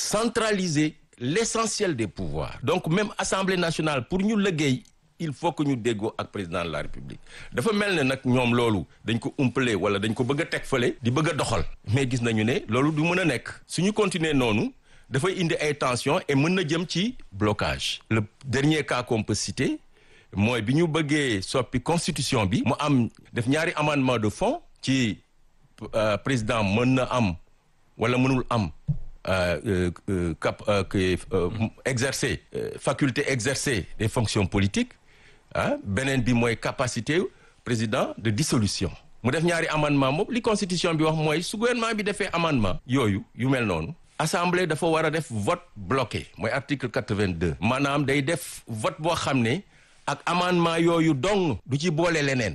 centraliser l'essentiel des pouvoirs donc même assemblée nationale pour ñu liggéey il faut que ñu déggoo ak président de la république dafa mel ne nag ñoom loolu dañ ko umpale wala dañ ko bëgg a teg fële di bëgg a doxal mais gis nañu ne loolu du mën a nekk suñu continuer noonu dafay indi ay tensions et mën na jëm ci blocage le dernier cas qu'on peut citer mooy bi ñu bëggee soppi constitution bi mu am def ñaari amendement de fond ci président mën na am wala mënul am cap exercer faculté exercer des fonctions politiques ah beneen bi mooy capacité président de dissolution mu def ñaari amendement moom li constitution bi wax mooy su gouvernement bi defee amendement yooyu yu mel noonu assemblée dafa war a def vote bloqué mooy article quatre-vingt-deux maanaam day def vote boo xam ne ak amendement yooyu dong du ci boole leneen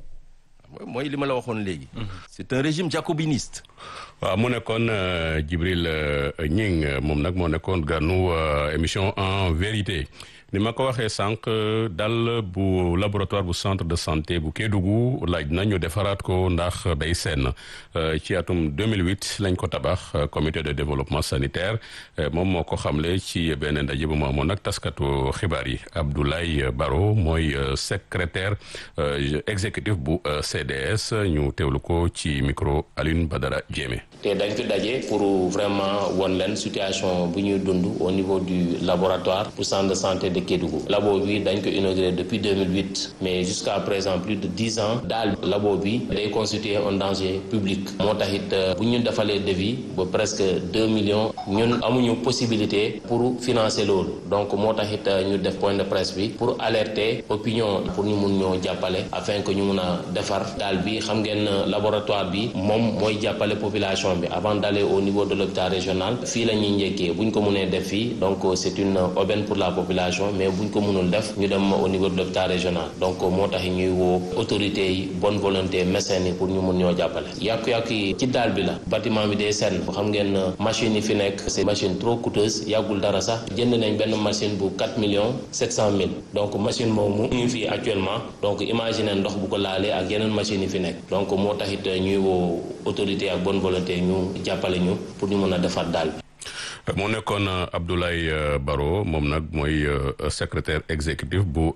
mooy li ma la waxoon léegi. c'est un régime jacobiniste. waaw mu nekkoon Djibril Gning moom nag moo nekkoon ganu émission en vérité ni ma ko waxee sànq dal bu laboratoire bu centre de santé bu Kédougou laaj na ñu defaraat ko ndax day seen ci atum 2008 lañ ko tabax comité de développement sanitaire moom moo ko xamle ci benn ndaje bu mu amoon nag taskatu xibaar yi Abdoulaye Baro mooy secrétaire exécutif bu CDS ñu teewlu ko ci micro Alioune Badara Diémé. te dañ fi daje pour vraiment won leen situation bu ñuy dund au niveau du laboratoire pour centre de santé de Kédougou labo bi dañ ko inauguré depuis 2008 mais jusqu'à présent plus de dix ans daal labo bi day constituer un danger public moo tax it bu ñu defalee devis ba presque deux millions ñun amuñu possibilité pour financer loolu donc moo tax it ñu def point de presse bi pour alerter opinion pour ñu mun ñoo jàppale afin que ñu mun a defar daal bi xam ngeen laboratoire bi moom mooy jàppale population bi avant d'aller au niveau de l'hôpital régional fii la ñuy njëkkee bu ñu ko mënee def fii donc c'est une aubaine pour la population mais buñ ko mënul def ñu dem au niveau de l'hôpital régional donc moo tax ñuy woo autorités yi bonne volonté médecins yi pour ñu mun ñoo jàppale yàqu-yàqu yi ci daal bi la bâtiment bi day senn xam ngeen machines yi fi nekk c'est machine trop coûteuse yàggul dara sax jënd nañ benn machine bu 4 millions 700 mille donc machine moomu ñu fii actuellement donc imagine ndox bu ko laalee ak yeneen machines yi fi nekk donc moo taxit ñuy woo autorité ak bonne volonté ñu jàppale ñu pour ñu mën a defar daal bi moo nekkoon Abdoulaye Baro moom nag mooy secrétaire exécutif bu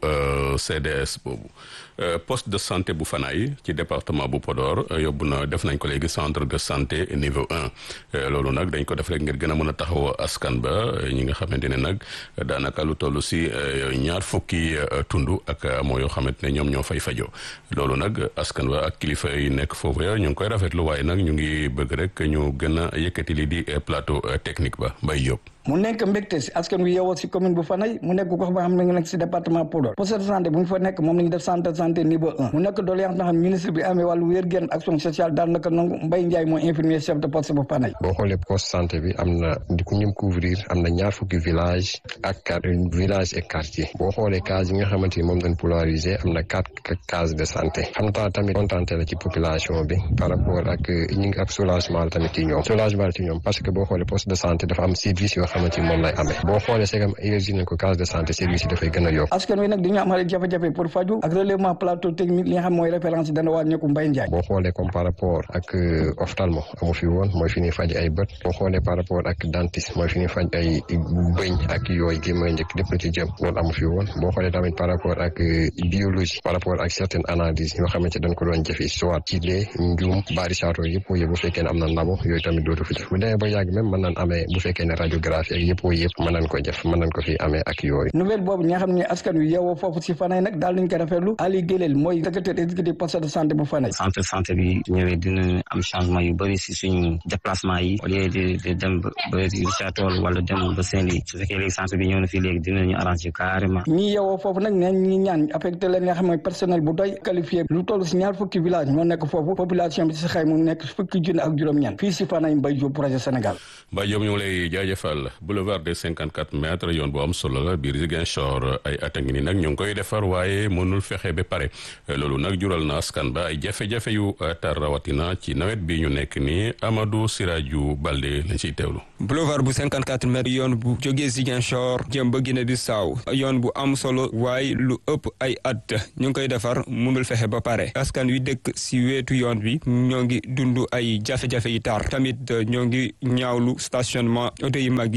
CDS boobu poste de santé bu Fanaay ci département bu Podor yóbbu na def nañ ko léegi centre de santé niveau un loolu nag dañ ko def rek ngir gën a mën a taxaw askan ba ñi nga xamante ne nag daanaka lu toll si ñaar fukki tund ak moo yoo xamante ne ñoom ñoo fay fajoo loolu nag askan ba ak kilifa yi nekk foofu ya ñu ngi koy rafetlu waaye nag ñu ngi bëgg rek ñu gën a yëkkati li di plateau technique ba Mbaye Diop. mu nekk mbégte si askan wi yeewoo si commune bu Fanaye mu nekk gox ba xam ne nga nekk si département Podor poste de santé bu ñu fa nekk moom la ñu def centre de santé niveau un mu nekk doléance na xam ministre bi amee wàllu wér-gu-yaram action sociale daal naka nangu Mbaye Ndiaye mooy infirmier chef de poste bu Fanaye boo xoolee poste santé bi am na di ku ñum couvrir am na ñaar fukki village ak village et quartier boo xoolee case yi nga xamante ni moom dañ polariser am na quatre cases de santé xam naa tamit kontaante la ci population bi par rapport ak ñi ngi ak soulagement la tamit ci ñoom soulagement la ci ñoom parce que boo xoolee poste de santé dafa am service yoo xamante ni moom lay amee boo xoolee segam énergie nañ ko case de santé service yi dafay gën a yokk askan wi nag dañu am jafe-jafe pour faju ak relèvement plateau technique li nga xam mooy référence dana wàññeeku Mbaye Ndiaye boo xoolee comme par rapport ak ophtalmo amu fi woon mooy fi ñuy faj ay bët boo xoolee par rapport ak dentiste mooy fi ñuy faj ay bëñ ak yooyu gémmañ njëkk lépp lu ci jëm loolu amu fi woon boo xoolee tamit par rapport ak biologie par rapport ak certaines analyses yoo xamante dañ ko doon jëfe soit ci lee njuum bari saato yëpp yëpp bu fekkee ne am na ndabo yooyu tamit dootu fi def bu demee ba yàgg même mën naan amee bu fekkee ne radiographie ak yëpp yëpp mën nañ ko def mën nañ ko fi amee ak yooyu nouvelle boobu ñi nga xam ne askan wi yeewoo foofu si Fanaye nag daal nañ ko rafetlu Ali Gélel mooy secrétaire exécutif poste de santé bu Fanaye centre santé bi ñëwee dina am changement yu bëri si suñu déplacement yi au lieu de dem ba Richard Toll wala dem ba Saint-Louis su fekkee léegi centre bi ñëw na fii léegi dinañu arranger carrément ñi yeewoo foofu nag neen ñi ñaan affecté leen nga xam ne personnel bu doy qualifié lu toll si ñaar fukki village moo nekk foofu population bi si xay mu nekk fukki junne ak juróom-ñeent fii si Fanaye Mbaye Diop projet Sénégal Mbaye Diop ñu ngi lay jaajëfal boulevard des 54 mètres yoon bu am solo la biir Ziguinchor ay at a ngi ni nag ñu ngi koy defar waaye mënul fexe ba pare loolu nag jural na askan ba ay jafe-jafe yu tar rawatina ci nawet bi ñu nekk ni Amadou Siraju Balde lañ ciy teewlu. boulevard bu 54 mètres yoon bu jógee Ziguinchor jëm ba Guinée Bissau yoon bu am solo waaye lu ëpp ay at ñu ngi koy defar mënul fexe ba pare askan wi dëkk si wetu yoon bi ñoo ngi dund ay jafe-jafe yi tar tamit ñoo ngi ñaawlu stationnement oto yi mag yi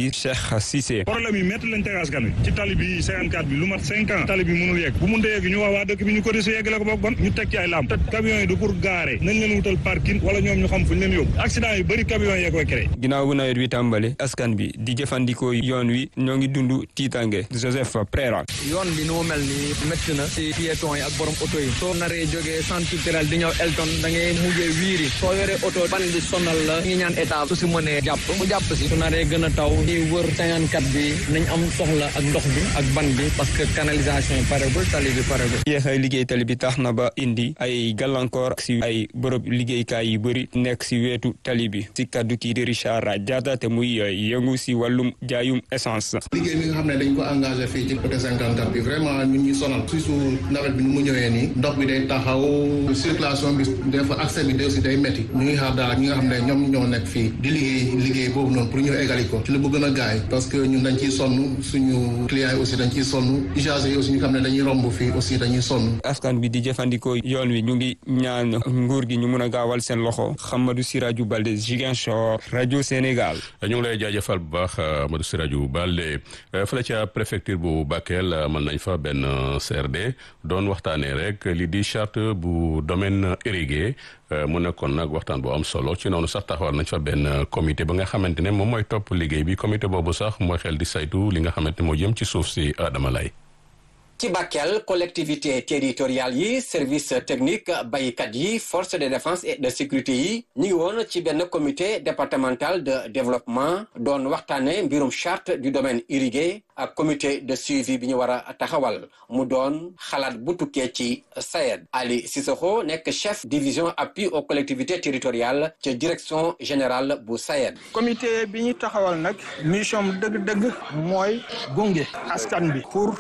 di Cheikh Cissé. problème yi métti lañ teg askan wi ci tali bi 54 bi lu mat 5 ans tali bi mënul yegg bu mun dee yegg ñu wax waa dëkk bi ñu ko dese yeggale ko boog bon ñu teg ci ay lamp te camions yi du pour garer nañ leen wutal parking wala ñoom ñu xam fu ñu leen yóbbu accident yu bëri camions yee koy créé. ginnaaw bu nawet bi tàmbale askan bi di jëfandikoo yoon wi ñoo ngi dund tiitange Joseph Prera. yoon bi nu mu mel nii métti na si piétons yi ak borom oto yi soo naree jógee centre culturel di ñëw Elton da ngay mujjee wiiri soo yoree oto ban bi sonal la ngi ñaan état su si mënee jàpp mu jàpp si su naree gën a taw di wër 54 bi nañ am soxla ak ndox bi ak ban bi parce que canalisation yi paregul tali bi paregul yéexay liggéey tali bi tax na ba indi ay gàllankoor si ay bërëb liggéeykaay yu bëri nekk si wetu tali bi si kaddu kii di Richard Diatta te muy yëngu si wàllum jaayum essence. liggéey bi nga xam ne dañ ko engagé fii ci côté 54 bi vraiment ñun ñu sonal surtout nawet bi nu mu ñëwee nii ndox bi day taxaw circulation bi des fois accès bi aussi day métti ñu ngi xaar daal ñi nga xam ne ñoom ñoo nekk fii di liggéey liggéey boobu noonu pour ñu égali ko ci lu bu gën a gaay parce que ñun dañ ciy sonn suñu clients yi aussi dañ ciy sonn usagers yi aussi ñu xam ne dañuy romb fii aussi dañuy sonn. askan bi di jëfandikoo yoon wi ñu ngi ñaan nguur gi ñu mun a gaawal seen loxo Hamadou Sirajou Balde Ziguinchor rajo Sénégal. ñu ngi lay jaajëfal bu baax Amadou Sirajou Balde fële ca préfecture bu Bakel mën nañ fa benn CRD doon waxtaanee rek li di charte bu domaine irrigué mu nekkoon nag waxtaan bu am solo ci noonu sax taxawal nañ fa benn comité ba nga xamante ne moom mooy topp liggéey bi comité boobu sax mooy xel di saytu li nga xamante ne moo jëm ci suuf si Adama Lay ci Bakel collectivité territoriale yi service technique baykat yi force de défense et de sécurité yi ñu ngi woon ci benn comité départemental de développement doon waxtaane mbirum charte du domaine irrigué ak comité de suivi bi ñu war a taxawal mu doon xalaat bu tukkee ci SAED Ali Sissoko nekk chef division appui aux collectivités territoriales ca direction générale bu SAED comité bi ñu taxawal nag mission dëgg-dëgg mooy gunge askan bi pour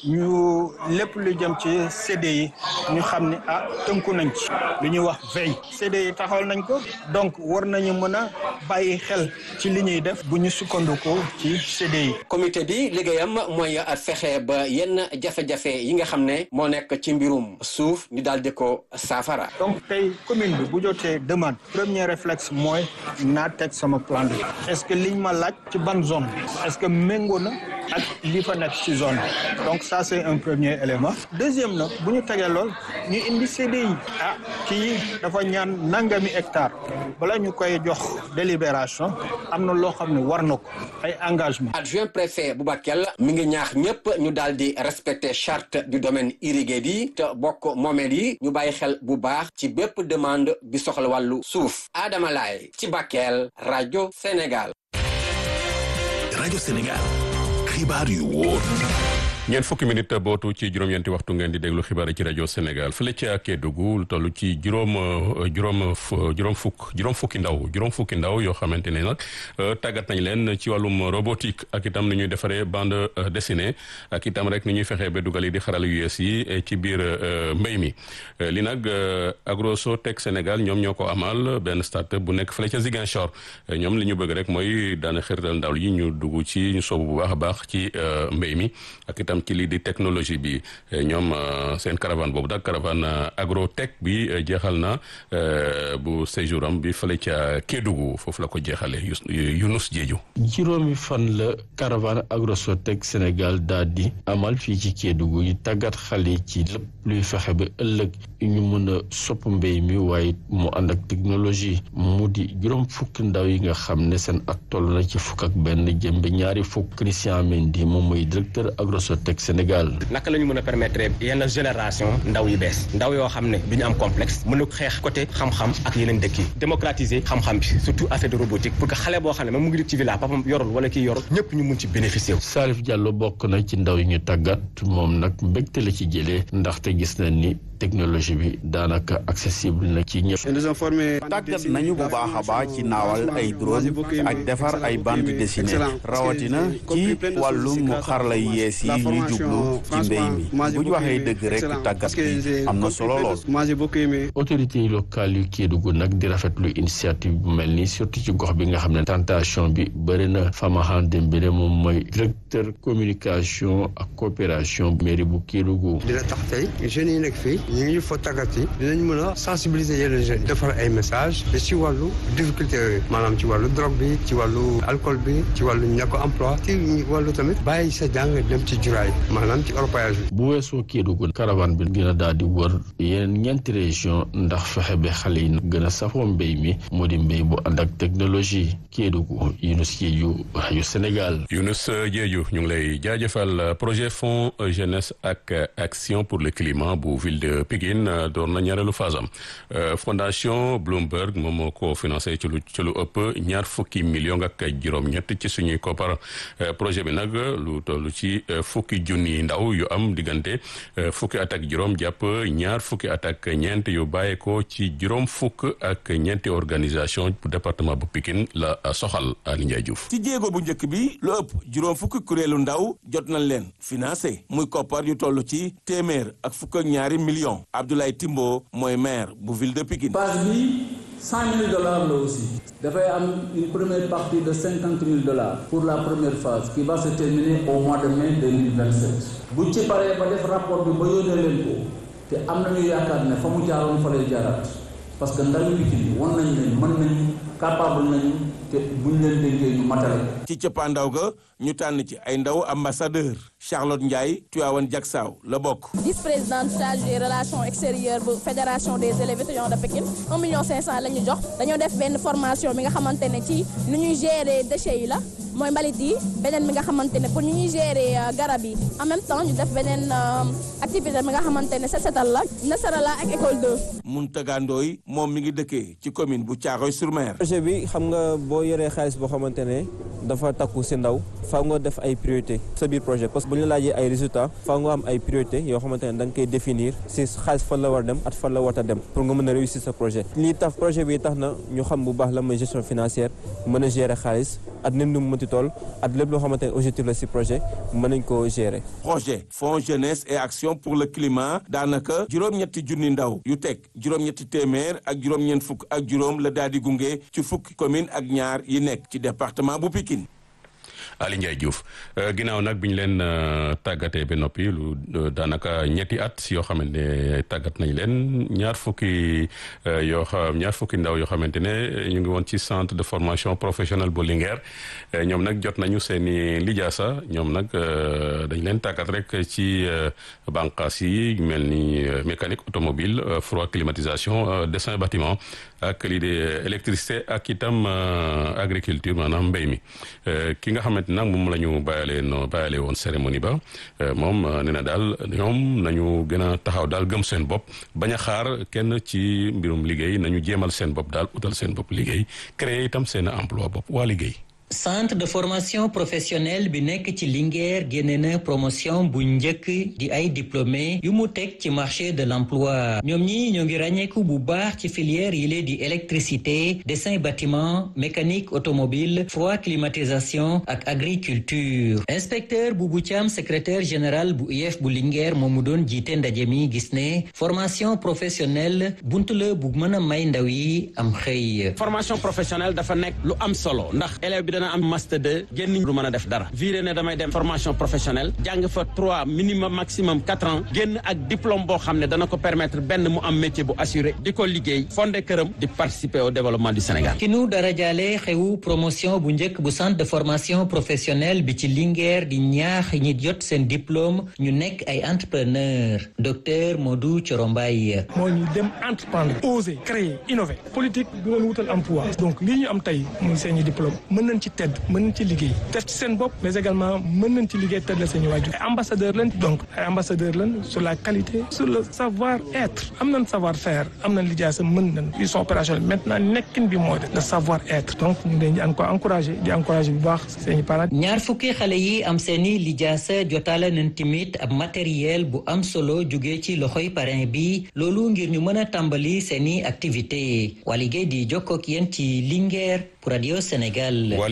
ñu lépp lu jëm ci CDI ñu xam ne ah tënku nañ ci lu ñuy wax veille CDI taxawal nañ ko donc war nañu mën a bàyyi xel ci li ñuy def bu ñu sukkandikoo ci CDI. comité bi liggéeyam mooy fexe ba yenn jafe-jafe yi nga xam ne moo nekk ci mbirum suuf ñu daal di ko saafara. donc tey commune bi bu jotee demande premier réflexe mooy naa teg sama plan bi est-ce que liñ ma laaj ci ban zone est-ce que méngoo na ak li fa nekk ci zone bi donc ça c'est un premier élément deuxième nag bu ñu tegee lool ñu indi CDI ah kii dafa ñaan nangami hectare bala ñu koy jox délibération am na loo xam ne war na ko ay engagement adjoint préfet bu Bakel mi ngi ñaax ñëpp ñu daal di respecter charte du domaine irrigué bi te bokk moomeel yi ñu bàyyi xel bu baax ci bépp demande bi soxla wàllu suuf Adama Laye ci Bakel rajo Sénégal rajo Sénégal xibaar yu wóor ñeent fukki minute bootu ci juróom-ñeenti waxtu ngeen di déglu xibaar yi ci rajo Sénégal fële ca Kédougou lu toll ci juróom juróom juróom fukk juróom fukki ndaw juróom fukki ndaw yoo xamante ne nag tàggat nañ leen ci wàllum robotique ak itam ni ñuy defaree bande dessinée ak itam rek ni ñuy fexee ba dugal yi di xaral yu yees yi ci biir mbéy mi li nag Agrosotech Sénégal ñoom ñoo ko amal benn start bu nekk fële ca Ziguinchor ñoom li ñu bëgg rek mooy daana xirtal ndaw yi ñu dugg ci ñu soobu bu baax a baax ci mbéy mi ak itam ci lii di technologie bi ñoom seen caravane boobu daal caravane agrotech bi jeexal na bu séjour am bi fële ca Kédougou foofu la ko jeexale Younous Diédiou juróomi fan la caravane agrosotech Sénégal daal di amal fii ci Kédougou yi tàggat xale ci lépp luy fexe ba ëllëg ñu mën a sopp mbéy mi waaye mu ànd ak technologie mu di juróom fukki ndaw yi nga xam ne seen at toll na ci fukk ak benn jëm ba ñaari fukk Christian Mendy moom mooy directeur agrosotech Sénégal. naka la ñu mën a permettre yenn génération ndaw yu bees ndaw yoo xam ne du ñu am complexe mën a xeex côté xam-xam ak yeneen dëkk yi démocratiser xam-xam bi surtout affaire de robotique pour que xale boo xam ne même mu ngi dëkk ci village papam yorul wala kii yorul ñëpp ñu mun ci bénéficier wu. Salif Diallo bokk na ci ndaw yi ñu tàggat moom nag mbégte la ci jëlee ndaxte gis na ni technologie bi daanaka accessible na ci ñëpp. tàggat nañu bu baax a baax ci naawal ay drone ak defar ay bande dessinée rawatina ci wàllum xarala yu yees yi ñuy jublu ci mbéy mi bu ñu waxee dëgg rek tàggat bi am na solo lool. autorités locales yu Kédougou nag di rafetlu initiative bu mel nii surtout ci gox bi nga xam ne tentation bi bëri na Famahan Dembélé moom mooy directeur communication ak coopération mairie bu Kédougou. dina tax tey jeunes yi nekk fii ñu ngi fa tàggat yi dinañ mën a sensibiliser yenn jeunes defar ay message te ci wàllu difficulté yooyu maanaam ci wàllu drogue bi ci wàllu alcool bi ci wàllu ñàkk emploi ci wàllu tamit bàyyi sa jàng dem ci juraay maanaam ci orpaillage bi bu weesoo Kédougou caravane bi gën a daal di wër yeneen ñeenti région ndax fexe ba xale yi gën a safoo mbéy mi moo di mbéy bu ànd ak technologie Kédougou Younous Diédhiou yu Sénégal Younous Diédhiou ñu ngi lay jaajëfal projet fonds jeunesse ak action pour le climat bu ville de Pikine door na ñaareelu phase am fondation Bloomberg moom moo ko financé ci lu ci lu ëpp ñaar fukki million ak juróom-ñett ci suñuy koppar projet bi nag lu toll ci fukki junni ndaw yu am diggante fukki at ak juróom jàpp ñaar fukki at ak ñeent yu bàyyeekoo ci juróom fukk ak ñeenti organisation bu département bu Pikine la soxal Ali Ndiaye Diouf. ci jéego bu njëkk bi lu ëpp juróom fukki kuréelu ndaw jot nañ leen financé muy koppar yu toll ci téeméer ak fukk ak ñaari millions Abdoulaye Timbo mooy maire bu ville de Pikine. phase bi cent mille dollars la aussi dafay am une première partie de cinquante mille dollars pour la première phase qui va se terminer au mois de mai deux mille vingt sept bu ci paree ba def rapport bi ba yónnee leen ko te am nañu yaakaar ne fa mu jaaroon fa lay jaaraat parce que ndawi Pikine won nañ leen mën nañu capable nañu te buñ leen dénkee ñu matale ci cëppaandaw ga ñu tànn ci ay ndaw ambassadeur Charlotte Ndiaye Tuyawan Jaksaaw la bokk vice-présidente chargée des relations extérieures bu fédération des élèves étudiants de Pékin un million cinq cent la ñu jox dañoo def benn formation bi nga xamante ne ci nu ñuy gérer déchets yi la mooy mbalit yi beneen bi nga xamante ne pour ñu ñuy gérer garab yi en même temps ñu def beneen activité bi nga xamante ne set setal la nasara la ak école 2 Mountaga Ndoye moom mi ngi dëkkee ci commune bu Thiaroye-sur-Mer projet bi xam nga boo yoree xaalis boo xamante ne dafa takku si ndaw faaw nga def ay priorité sa biir projet parce que bu ñu la laajee ay résultats faaw nga am ay priorité yoo xamante ne da nga koy définir si xaalis fan la war dem at fan la war a dem pour nga mën a réussir sa projet lii tax projet bi tax na ñu xam bu baax la mooy gestion financière mën a gérer xaalis at nim nu mu mënti tool at lépp loo xamante ne objectif la si projet mën nañ koo gérer projet fonds jeunesse et action pour le climat daanaka juróom-ñetti junni ndaw yu teg juróom-ñetti téeméer ak juróom-ñeent fukk ak juróom la daal di gunge ci fukki commune ak ñaar yi nekk ci département bu Pikine Ali Ndiaye Diouf ginnaaw nag bi ñu leen tàggatee ba noppi lu daanaka ñetti at yoo xamante ne tàggat nañ leen ñaar fukki yoo xam ñaar fukki ndaw yoo xamante ne ñu ngi woon ci centre de formation professionnelle bu Linguère ñoom nag jot nañu seen i lijaasa ñoom nag dañ leen tàggat rek ci bànqaas yi mel ni mécanique automobile froid climatisation dessin bâtiment ak lii de électricité ak itam agriculture maanaam mbéy mi ki nga xamante nag moom la ñu bàyyalee no bàyyalee woon cérémonie ba moom nee na daal ñoom nañu gën a taxaw daal gëm seen bopp bañ a xaar kenn ci mbirum liggéey nañu jéemal seen bopp daal utal seen bopp liggéey créer itam seen emploi bopp waa liggéey centre de formation professionnelle bi nekk ci Linguère génne na promotion bu njëkk di ay diplômé yu mu teg ci marché de l'emploi ñoom ñi ñoo ngi ràññeeku bu baax ci filière yi lee di électricité dessin bâtiment mécanique automobile froid climatisation ak agriculture inspecteur bu bu Thiam secrétaire général bu UF bu Linguère moom mu doon jiite ndaje mi gis ne formation professionnelle bunt la bu mën a may ndaw yi am xëy formation professionnelle dafa nekk lu am solo ndax élève bi dana am master 2 génn du mën a def dara viré ne damay dem formation professionnelle jàng fa 3 minimum maximum 4 ans génn ak diplôme boo xam ne dana ko permettre benn mu am métier bu assuré di ko liggéey fondé këram di participer au développement du Sénégal. ki nu dara jaale xewu promotion bu njëkk bu centre de formation professionnelle bi ci Linguère di ñaax ñi jot seen diplôme ñu nekk ay entrepreneur docteur Modou Corombaye. moo ñu dem entreprendre oser créer innover politique du leen wutal emploi donc lii ñu am tey muy seen i diplôme mën nañ ci tedd mën nañ ci liggéey def ci seen bopp mais également mën nañ ci liggéey tedd la seen i waajur ay ambassadeur lañ donc ay ambassadeur lañ sur la qualité sur le savoir être am nañ savoir faire am nañ lijaasa mën nañ ils sont opérationnels maintenant nekkin bi mooy le savoir être donc ñu ngi leen di encouragé di encouragé bu baax seen i parents ñaar fukki xale yi am seeni lijaasa jotaale nañ tamit ab matériel bu am solo jóge ci loxoy parrain bi loolu ngir ñu mën a tàmbali seeni activité waa liggéey di jokkook yéen ci Linguère pour Radio Sénégal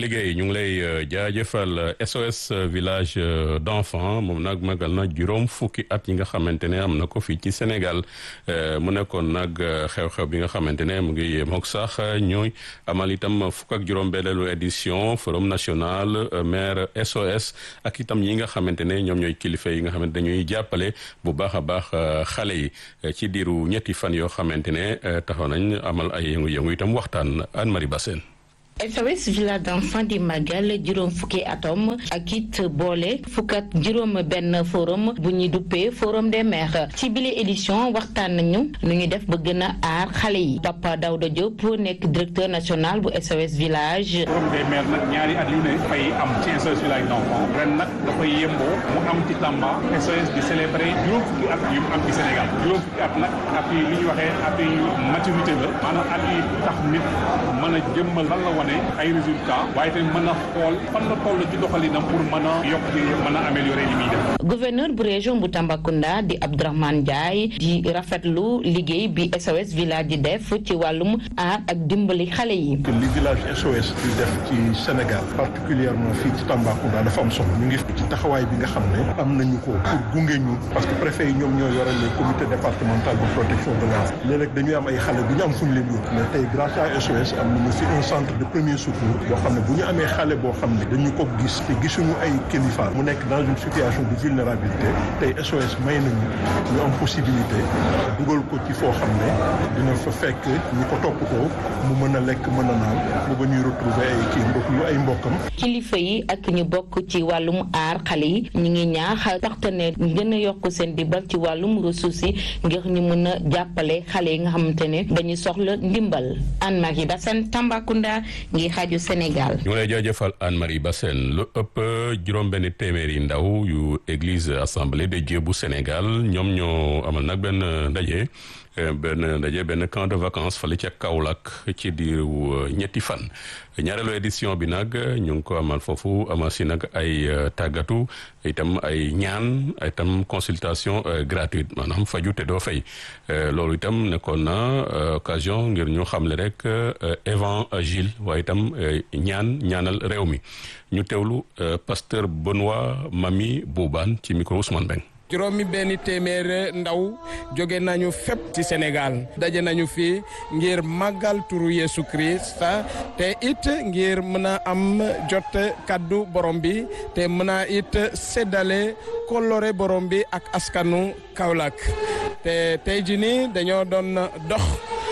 Ali Gueye ñu ngi lay jaajëfal SOS village d'enfants moom nag magal na juróom fukki at yi nga xamante ne am na ko fii ci Sénégal mu nekkoon nag xew-xew bi nga xamante ne mu ngi mook sax ñooy amal itam fukk ak juróom-benneelu édition forum national maire SOS ak itam yi nga xamante ne ñoom ñooy kilifa yi nga xamante dañuy jàppale bu baax a baax xale yi ci diiru ñetti fan yoo xamante ne taxaw nañ amal ay yëngu-yëngu itam waxtaan Anne-Marie Bassène SOS village d'enfants di màggal juróom fukki atom ak it boole fukk ak juróom benn forum bu ñuy duppee forum des mères ci bile édition waxtaan nañu nu ñu def ba gën a aar xale yi Papa Daouda Diop nekk directeur national bu SOS village. forum des mères nag ñaari at yu ne fay am ci SOS village d'enfants ren nag dafay yemboo mu am ci Tamba SOS di célébrer juróom fukki at yu mu am ci Sénégal juróom fukki at nag at yi li ñuy waxee at yi maturité la maanaam at yi tax nit mën a jëmmal lan la wane ay résultats waaye tamit mën a xool fan la toll ci doxalinam pour mën a yokk di mën a améliorer li muy def. gouverneur bu région bu Tambacounda di Abdourahmane Ndiaye di rafetlu liggéey bi SOS village di def ci wàllum aar ak dimbali xale yi. li village SOS di def ci Sénégal particulièrement fii ci Tambacounda dafa am solo ñu ngi ci taxawaay bi nga xam ne am nañu ko pour gunge ñu parce que préfet yi ñoom ñoo yore les comités départemental de protection de l'enfant léeg-léeg dañuy am ay xale bu ñu am fu ñu leen yóbbu mais tey grâce à SOS am nañu fi un centre de premier secours boo xam ne bu ñu amee xale boo xam ne dañu ko gis te gisuñu ay kilifa mu nekk dans une situation de vulnérabilité tey SOS may nañu ñu am possibilité dugal ko ci foo xam ne dina fa fekk ñu ko toppatoo mu mën a lekk mën a naan mu ba ñuy retrouver ay kii mbokk yu ay mbokkam. kilifa yi ak ñu bokk ci wàllum aar xale yi ñu ngi ñaax partenaire ñu gën a yokk seen dimbal ci wàllum ressources yi ngir ñu mën a jàppale xale yi nga xamante ne dañuy soxla ndimbal Anne-Marie Bassène Tambacounda ngi xaaju Sénégal. ñu ngi lay jaajëfal Anne-Marie Bassène lu ëpp juróom-benn téeméeri ndaw yu église assemblée de Dieu bu Sénégal ñoom ñoo amal nag benn ndaje benn ndaje benn camp de vacances fale ca Kaolack ci diiru ñetti fan ñaareelu édition bi nag ñu ngi ko amal foofu amal si nag ay tàggatu itam ay ñaan itam consultation gratuite maanaam faju te doo fay loolu itam nekkoon na occasion ngir ñu xamle rek évangile waaye itam ñaan ñaanal réew mi ñu teewlu pasteur Benoît Mami Boubane ci micro Ousmane Beng juróomi benn téeméer ndaw jóge nañu fépp ci Sénégal daje nañu fi ngir màggal turu Yesu Christ te it ngir mën a am jot kaddu borom bi te mën a it séddale kollore borom bi ak askanu Kaolack te tey jii nii dañoo doon dox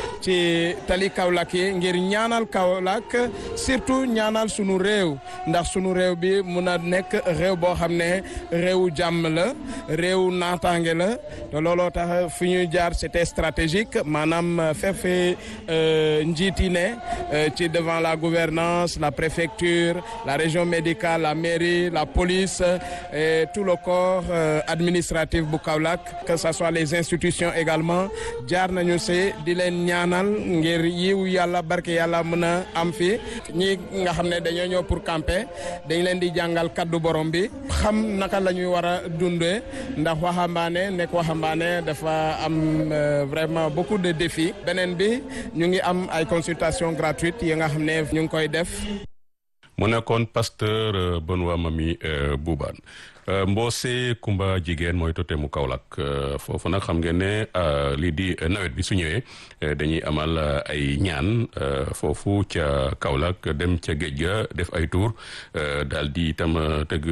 ci tali Kaolack yi ngir ñaanal Kaolack surtout ñaanal sunu réew ndax sunu réew bi mun a nekk réew boo xam ne réewu jàmm la réew naataange la te looloo tax fi ñuy jaar c'était stratégique maanaam fefe njiit yi ne ci devant la gouvernance la préfecture la région médicale la mairie la police et tout le corps administratif bu Kaolack que ça soit les institutions également jaar nañu si di leen ñaan ngir yiw yàlla barke yàlla mën a am fi ñi nga xam ne dañoo ñëw pour camper dañ leen di jàngal kaddu borom bi xam naka la ñuy war a dundee ndax waxambaane nekk waxambaane dafa am vraiment beaucoup de défis beneen bi ñu ngi am ay consultation gratuite yi nga xam ne ñu ngi koy def mu nekkoon pasteur Benoît Mami Boubane Mboose Kumba jigéen mooy tote mu Kaolack foofu nag xam ngeen ne lii di nawet bi su ñëwee dañuy amal ay ñaan foofu ca Kaolack dem ca géej ga def ay tour daal di itam tëgg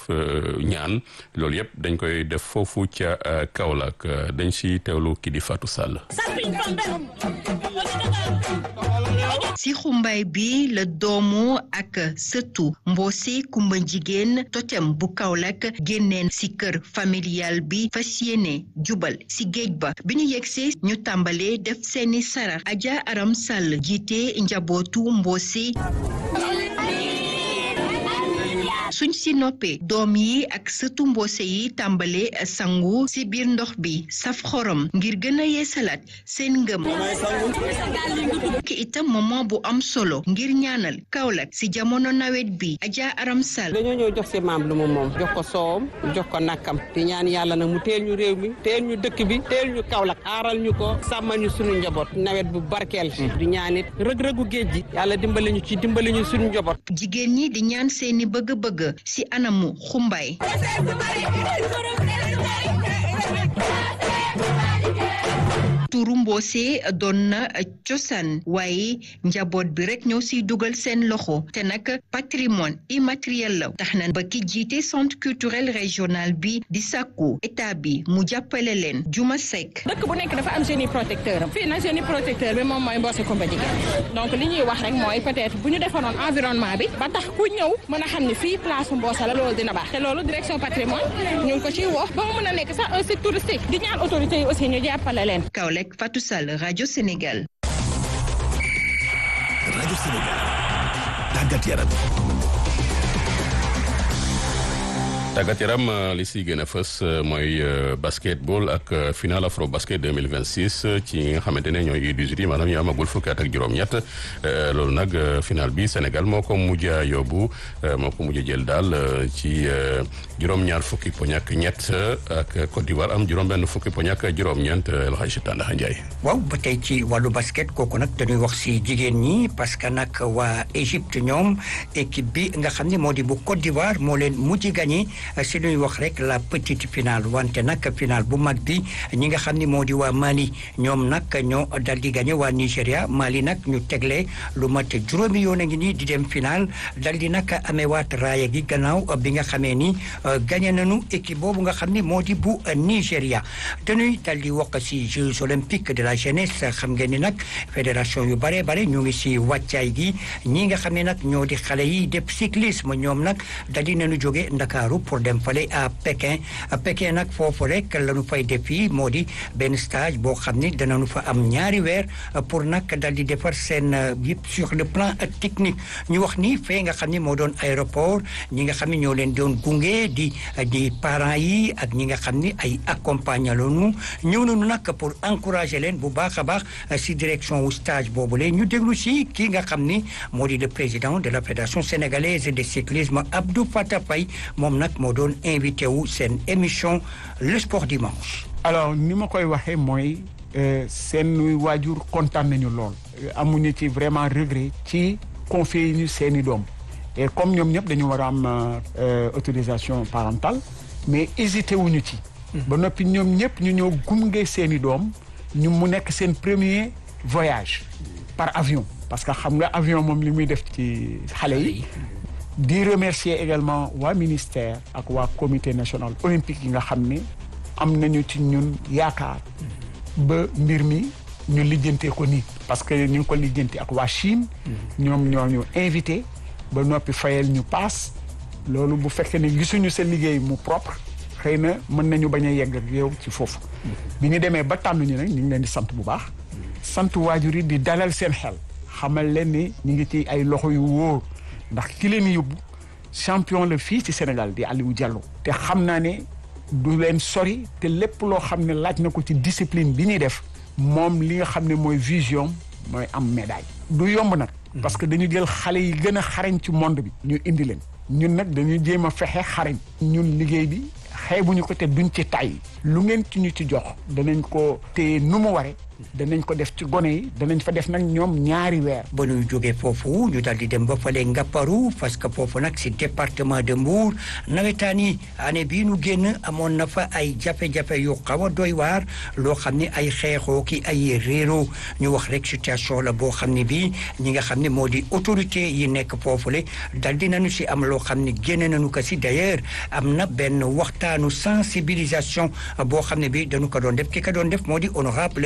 ñaan loolu yëpp dañ koy def foofu ca Kaolack dañ si teewlu kii di Fatou Sall. ci xumbaay bi la doomu ak sëtu Mboose Kumba jigéen totem bu Kaolack génneen ci kër familial bi fas yéene jubal ci géej ba bi ñu yegsee ñu tàmbalee def seeni sarax Aja Aram Sall jiite njabootu Mboose suñ si noppee doom yi ak sëtu mboose yi tàmbale sangu si biir ndox bi saf xorom ngir gën a yeesalaat seen ngëm ki itam moment bu am solo ngir ñaanal Kaolack si jamono nawet bi Adja Aram Sall dañoo ñëw jox si maam lu mu moom jox ko soowam jox ko nakkam di ñaan yàlla nag mu teel ñu réew mi teel ñu dëkk bi teel ñu Kaolack aaral ñu ko sàmmal ñu suñu njaboot nawet bu barkeel di ñaan it rëg-rëgu géej gi yàlla dimbali ñu ci dimbali ñu suñu njaboot jigéen ñi di ñaan seeni bëgg-bëgg si anamu xumbaay turu mboose doon na cosaan waaye njaboot bi rek ñoo siy dugal seen loxo te nag patrimoine immatériel la tax na ba ki jiite centre culturel régional bi di sàkku état bi mu jàppale leen juma sekk dëkk bu nekk dafa am génie protecteur am fii nag génie protecteur bi moom mooy mboose Kumba Jigéen donc li ñuy wax rek mooy peut-être bu ñu defaroon environnement bi ba tax ku ñëw mën a xam ne fii place mboose la loolu dina baax te loolu direction patrimoine ñu ngi ko ciy woo ba mu mën a nekk sax un site touristique di ñaan autorités yi aussi ñu jàppale leen Fatou Sall rajo Sénégal. rajo Sénégal tàggat yaram. tàggat yaram li si gën a fës mooy basketball ak final afro basket 2026 ci nga xamante ne ñooy U18 yi maanaam ñu amagul fukki at ak juróom-ñett loolu nag final bi Sénégal moo ko mujj a yóbbu moo ko mujj a jël daal ci juróom-ñaar fukki poñ ak ñett ak Côte d'Ivoire am juróom-benn fukki poñ ak juróom-ñeent El Hadj Tandaxa Ndiaye. waaw ba tey ci wàllu basket kooku nag dañuy wax si jigéen ñi parce que nag waa Égypte ñoom équipe bi nga xam ne moo di bu Côte d'Ivoire moo leen mujj gagné. si ñuy wax rek la petite finale wante nag finale bu mag bi ñi nga xam ni moo di waa Mali ñoom nag ñoo dal di gagné waa Nigéria Mali nag ñu tegle lu mat juróomi yoon a ngi nii di dem finale dal di nag amewaat raaya gi gannaaw bi nga xamee ni gagné nañu équipe boobu nga xam ni moo di bu Nigéria dañuy dal di wax si Jeux olympiques de la jeunesse xam ngeen ni nag fédération yu bare bare ñu ngi si wàccaay gi ñi nga xam ne nag ñoo di xale yi def cyclisme ñoom nag dal di nañu jóge Ndakaaru pour dem fale à Pékin Pékin nag foofu rek la ñu fay def fii moo di benn stage boo xam ni danañu fa am ñaari weer pour nag dal di defar seen yëpp sur le plan technique ñu wax ni fee nga xam ni moo doon aéroport ñi nga xam ni ñoo leen doon gunge di di parents yi ak ñi nga xam ni ay accompagnant lañu ñëw nañu nag pour encourager leen bu baax a baax si direction wu stage boobu la ñu déglu si kii nga xam ni moo di le président de la fédération sénégalaise de cyclisme Abdou Fatah Faye moom nag moo doon invité wu seen émission le sport dimanche. alors ni ma koy waxee mooy seen waajur kontaan nañu lool amuñu ci vraiment regret ci confier ñu seeni doom et comme ñoom ñëpp dañu war a am autorisation parentale mais hésité wuñu ci. ba noppi ñoom ñëpp ñu ñëw gunge seeni doom ñu mu nekk seen premier voyage par avion parce que xam nga avion moom li muy def ci xale yi. di remercier également waa ministère ak waa comité national olympique yi nga xam ne am nañu ci ñun yaakaar ba mbir mi ñu lijjantee ko nii parce que ñu ngi ko lijjanti ak waa Chine ñoom ñoo ñu invité ba noppi fayal ñu paas loolu bu fekkee ne gisuñu sa liggéey mu propre xëy na mën nañu bañ a yegg ak yow ci foofu bi ñu demee ba tànn ñu nag ñu ngi leen di sant bu baax sant waajur yi di dalal seen xel xamal leen ni ñu ngi ci ay loxo yu wóor ndax ki leen yóbbu champion la fii ci Sénégal di Aliou Diallo te xam naa ne du leen sori te lépp loo xam ne laaj na ko ci discipline bi ñuy def moom li nga xam ne mooy vision mooy am médaille. du yomb nag. parce que dañu jël xale yi gën a xarañ ci monde bi. ñu indi leen ñun nag dañuy jéem a fexe xarañ. ñun liggéey bi xeebuñu ko te duñ ci tay lu ngeen ci ñu ci jox danañ ko téye nu mu waree. danañ ko def ci gone yi danañ fa def nag ñoom ñaari weer. ba ñuy jógee foofu ñu daal di dem ba fale Ngapparu parce que foofu nag si département de Mbour nawetaan yi année bii nu génn amoon na fa ay jafe-jafe yu xaw a doy waar loo xam ne ay xeexoo ki ay réero ñu wax rek situation la boo xam ne bii ñi nga xam ne moo di autorité yi nekk foofule dal di nañu si am loo xam ne génne nañu ko si d'ailleurs am na benn waxtaanu sensibilisation boo xam ne bii dañu ko doon def ki ko doon def moo di honorable député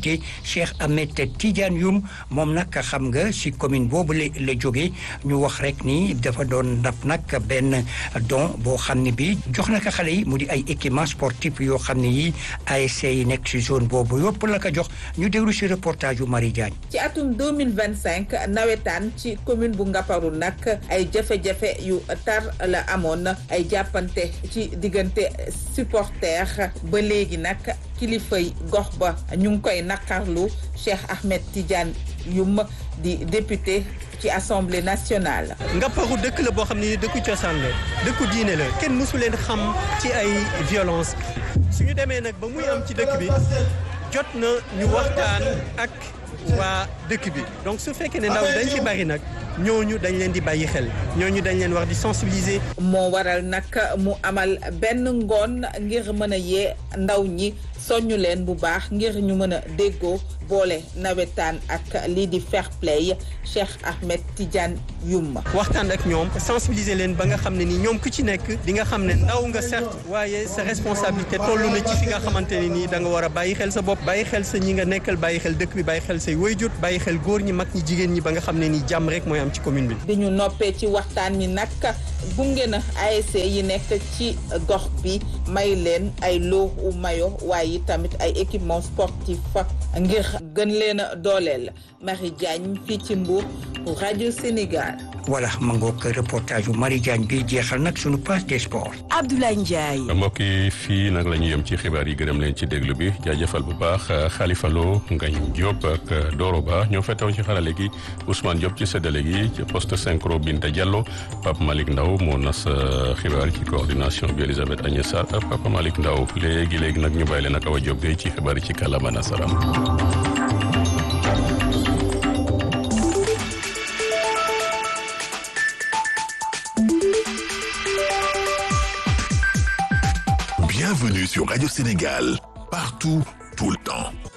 député Cheikh Ahmed Tidiane Youm moom nag xam nga si commune boobu la la jógee ñu wax rek ni dafa doon daf nag benn don boo xam ne bi jox na ko xale yi mu di ay équipement sportif yoo xam ne yi ASC yi nekk si zone boobu yëpp la ko jox ñu déglu si reportage yu Marie Diagne ci atum 2025 nawetaan ci commune bu Ngaparou nag ay jafe-jafe yu tar la amoon ay jàppante ci diggante supporter ba léegi nag kilifay gox ba ñu ngi koy naqarlu Cheikh Ahmed Tidiane Youm di député ci assemblée nationale. Ngaparou dëkk la boo xam ne dëkku cosaan la dëkku diine la kenn mësu leen xam ci ay violence suñu demee nag ba muy am ci dëkk bi jot na ñu waxtaan ak waa dëkk bi donc su fekkee ne ndaw dañ ci bari nag ñooñu dañ leen di bàyyi xel ñooñu dañ leen war di sensibiliser. moo waral nag mu amal benn ngoon ngir mën a yee ndaw ñi soññu leen bu baax ngir ñu mën a déggoo boole nawetaan ak lii di fair play Cheikh Ahmed Tidiane Youm. waxtaan ak ñoom sensibiliser leen ba nga xam ne ni ñoom ku ci nekk di nga xam ne ndaw nga certes waaye sa responsabilité toll na ci fi nga xamante ne nii da nga war a bàyyi xel sa bopp bàyyi xel sa ñi nga nekkal bàyyi xel dëkk bi bàyyi xel say wayjur bàyyi xel góor ñi mag ñi jigéen ñi ba nga xam ne nii jàmm rek mooy am ci commune bi. bi ñu noppee ci waxtaan mi nag gunge na ASC yi nekk ci gox bi may leen ay loo u mayo waaye tamit ay équipement sportif ngir gën leen a dooleel Marie Diagne fii ci Mbour pour rajo Sénégal. voilà ma ngoog reportage bu Marie Diagne bi jeexal nag sunu page des sports. Abdoulaye Ndiaye. mbokk yi fii nag la ñu yem ci xibaar yi gërëm leen ci déglu bi jaajëfal bu baax Khalifa Lo Ngagne Diop ak Doro Ba ñoo fettewoon ci xarale gi Ousmane Diop ci séddale gi ci poste synchro Binta Diallo Pape Malick Ndaw moo nas xibaar ci coordination bi Elisabeth Agnès Sarr ak Papa Malick Ndaw léegi léegi nag ñu bàyyi leen ak Awa Diop Gueye ci xibaar yi ci kàllaama nasaraan. Bienvenue sur Radio Sénégal, partout, tout le temps.